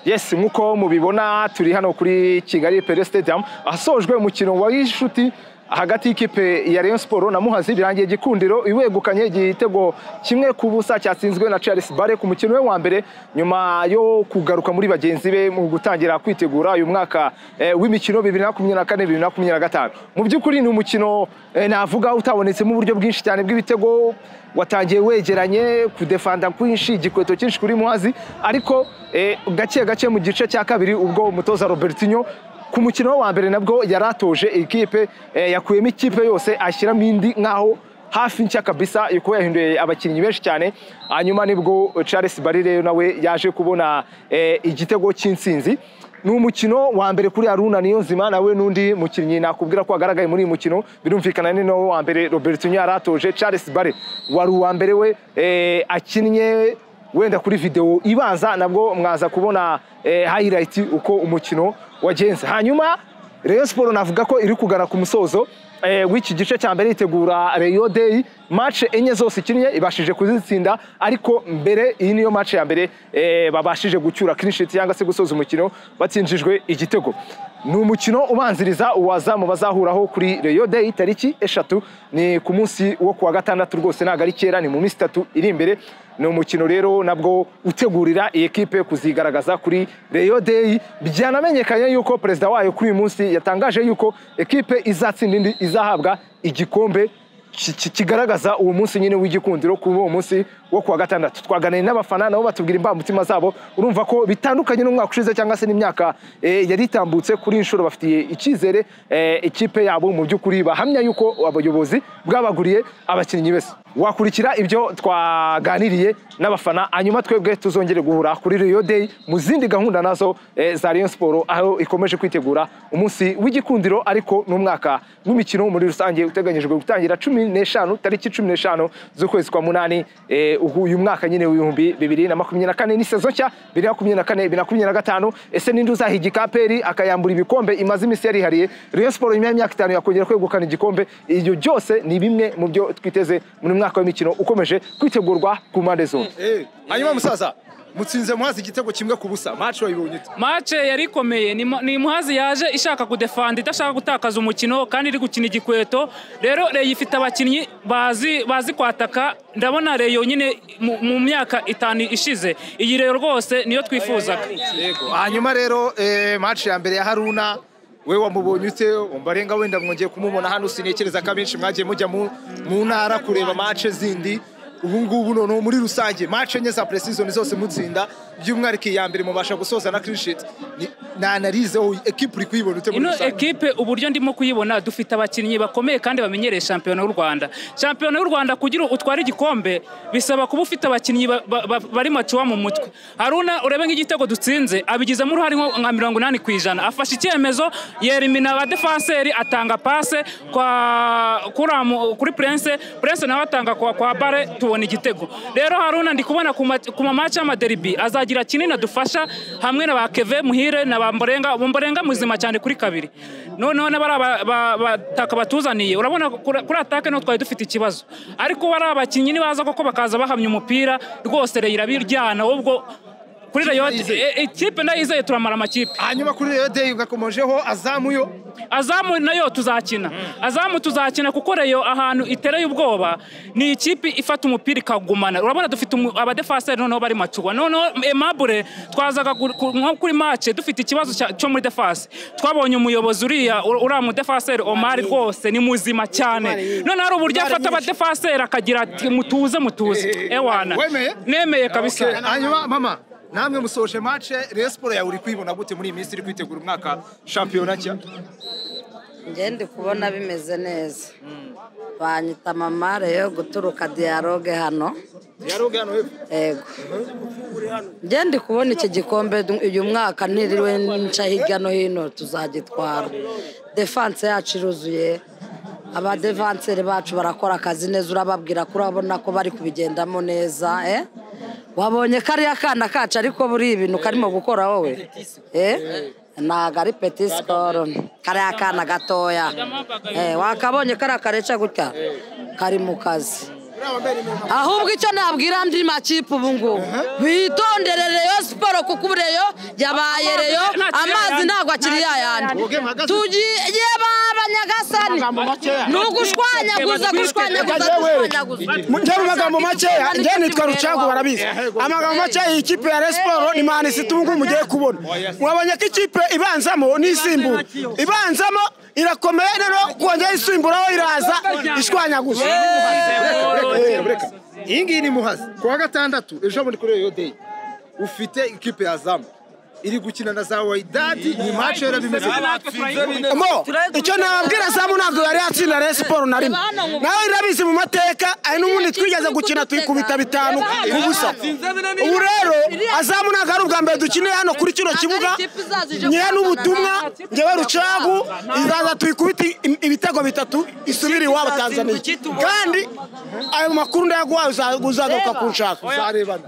Yes nk'uko mubibona turi hano kuri Kigali Pele Stadium ahasojwe umukino wa gishuti hagati y'ikipe ya Rayon Sport na Muhazi birangiye gikundiro iwegukanye igitego kimwe ku busa cyatsinzwe na Charles Bare ku mukino we wa mbere nyuma yo kugaruka muri bagenzi be mu gutangira kwitegura uyu mwaka eh, w'imikino 2024 2025 mu by'ukuri ni umukino eh, navuga utabonetsemo uburyo bwinshi cyane bw'ibitego watangiye wegeranye kudefanda kwinshi igikweto cyinshi kuri Muhazi ariko eh, gake gake mu gice cya kabiri ubwo umutoza Robertinho ku mukino wa mbere nabwo yaratoje ikipe eh, yakuyemo ikipe yose ashyiramo indi nk'aho hafi nshya kabisa kuko yahinduye abakinnyi benshi cyane hanyuma nibwo Charles Barire nawe yaje kubona eh, igitego cy'insinzi ni umukino wa mbere kuri Haruna Niyonzima nawe n'undi mukinnyi nakubwira ko wagaragaye muri uyu mukino birumvikana ni nawe wa mbere Robertinho yaratoje Charles Bare wari uwa mbere we eh, akinnye wenda kuri video ibanza nabwo mwaza kubona eh, highlight uko umukino wagenze hanyuma Rayon Sport navuga ko iri kugana ku musozo eh, w'iki gice cya mbere itegura Rayon Day match enye zose ikinnye ibashije kuzitsinda ariko mbere iyi niyo match ya mbere eh, babashije gucyura clean sheet cyangwa se gusoza umukino batsinjijwe igitego ni umukino ubanziriza uwazamu bazahuraho kuri Rayon Day tariki eshatu ni ku munsi wo kuwa gatandatu rwose ntabwo ari kera ni mu minsi itatu iri imbere ni umukino rero nabwo utegurira iyi kipe kuzigaragaza kuri Rayon Day byanamenyekanye yuko perezida wayo kuri uyu munsi yatangaje yuko ekipe izatsinda indi izahabwa igikombe ki- ki- kigaragaza uwo munsi nyine w'igikundiro kuri uwo munsi wo kuwa gatandatu twaganiriye n'abafana nabo batubwira imbamutima zabo urumva ko bitandukanye n'umwaka ushize cyangwa se n'imyaka eh, yari itambutse kuri iyi nshuro bafitiye icyizere eh, ikipe yabo mu by'ukuri bahamya yuko abayobozi bwabaguriye abakinnyi bese wakurikira ibyo twaganiriye n'abafana hanyuma twebwe tuzongere guhura kuri Rio Day mu zindi gahunda nazo eh, za Rayon Sport aho ikomeje kwitegura umunsi w'igikundiro ariko n'umwaka w'imikino muri rusange uteganyijwe gutangira cumi n'eshanu tariki cumi n'eshanu z'ukwezi kwa munani eh, uhu- uyu mwaka nyine w'ibihumbi bibiri na makumyabiri na kane ni sezo nshya bibiri na makumyabiri na kane bibiri na makumyabiri na gatanu ese ninde uzahiga aperi akayambura ibikombe imaze iminsi yarihariye Rayon Sport nyuma y'imyaka itanu yakongera kwegukana igikombe ibyo byose ni bimwe mu byo twiteze muri uyu mwaka w'imikino ukomeje kwitegurwa ku mpande zombi hanyuma musaza mutsinze muhazi igitego kimwe ku busa match wayibonye ute mace yari ikomeye ni mu- ni muhazi yaje ishaka kudefanda idashaka gutakaza umukino kandi iri gukina igikweto rero reyo ifite abakinnyi bazi bazi kwataka ndabona reyo nyine mu- mu myaka itanu ishize iyi rero rwose niyo twifuzaga hanyuma rero eh, match ya mbere ya haruna we wamubonye ute umbarenga wenda mwongeye kumubona hano sinekereza ko abenshi mwagiye mujya mu, mu ntara kureba match zindi ubu ngubu noneho muri rusange match enye za preseason zose mutsinda by'umwihariko iya mbere mubasha gusoza na clean sheet Ni- na analyse aho equipe uri kuyibona ute muri ino rusange ekipe uburyo ndimo kuyibona dufite abakinnyi bakomeye kandi bamenyereye shampiyona y'u rwanda shampiyona y'u rwanda kugira utware igikombe bisaba kuba ufite abakinnyi ba- ba- ba- bari macuwa mu mutwe haruna urebe nk'igitego dutsinze abigizemo uruhare nko nka mirongo inani ku ijana afashe icyemezo yerimina abadefanseri atanga pase kwa kuramu- kuri prince prince nawe atanga kwa, kwa bare tubona igitego rero haruna ndi kubona ku ma- ku mamaci y'amaderibi azagira kinini adufasha hamwe na ba keve muhire na ba mborenga mborenga muzima cyane kuri kabiri noneho n'abataka batuzaniye urabona kuri kuri atake niho twari dufite ikibazo ariko bari abakinnyi nibaza koko bakaza bahamya umupira rwose reyo irabiryana ahubwo kuri reyo e- e- ikipe ndayizeye turamara amakipe hanyuma kuri Reyo Day ugakomojeho azamuyo azamu nayo tuzakina azamu tuzakina kuko reyo ahantu itereye ubwoba ni ikipe ifata umupira ikagumana urabona dufite umu- abadefaseri noneho bari macuwa noneho emabure twazaga gu- ku- nko kuri mace dufite ikibazo cya- cyo muri defasi twabonye umuyobozi uriya u- uriya mudefaseri omari rwose ni muzima cyane none hari uburyo afata abadefaseri akagira ati mutuze mutuze ewana Wemeye? nemeye Okay, kabisa hanyuma mama namwe musoje match Rayon Sport yawe uri kuyibona gute muri iyi minsi iri kwitegura umwaka shampiyona nshya njye ndi kubona bimeze neza banyita mama rero guturuka diyaroge hano dialogue hano hepfo yego njye ndi kubona iki gikombe du- uyu mwaka niriwe nca hirya no hino tuzagitwara defanse yacu iruzuye abadevanseri bacu barakora akazi neza urababwira ko urabona ko bari kubigendamo neza eh? wabonye kariya kana kacu ariko buri ibintu karimo gukora wowe eh? ntago ari peti sikoro kariya kana gatoya Eh, wakabonye kariya kareca gutya kari mu kazi ahubwo icyo nabwira andi makipe ubu ngubu bitondere reyo siporo kuko ubu reyo yabaye reyo amazi ntabwo akiri yayandi tugiye ba banyagasani ni ugushwanyaguza gushwanyaguza gushwanyaguza Mutera amagambo make njye nitwa rucagu barabizi amagambo make iyi kipe ya resiporo ni mani situngu mugiye kubona wabonye ko ikipe ibanzamo n'isimbura ibanzamo irakomeye rero kongera isimburaho iraza ishwanyaguza iyi ngiyi ni muhazi ku wa gatandatu ejo bundi kuri reyo deyi ufite ikipe ya zamu iri gukina na za wayidadi ni mace yera bimeze mo icyo nababwira zamu ntabwo yari yatsinda rero siporo na rimwe nawe irabizi mu mateka ari n'ubundi twigeze gukina tuyikubita bitanu ku busa ubu rero azamu ntabwo ari ubwa mbere dukeneye hano kuri kino kibuga nyewe n'ubutumwa ngewe rucagu izaza tuyikubita im- ibitego bitatu isubire iwabo tanzaniya kandi ayo makuru ndayaguhaye uzagaruka kunshaka uzarebana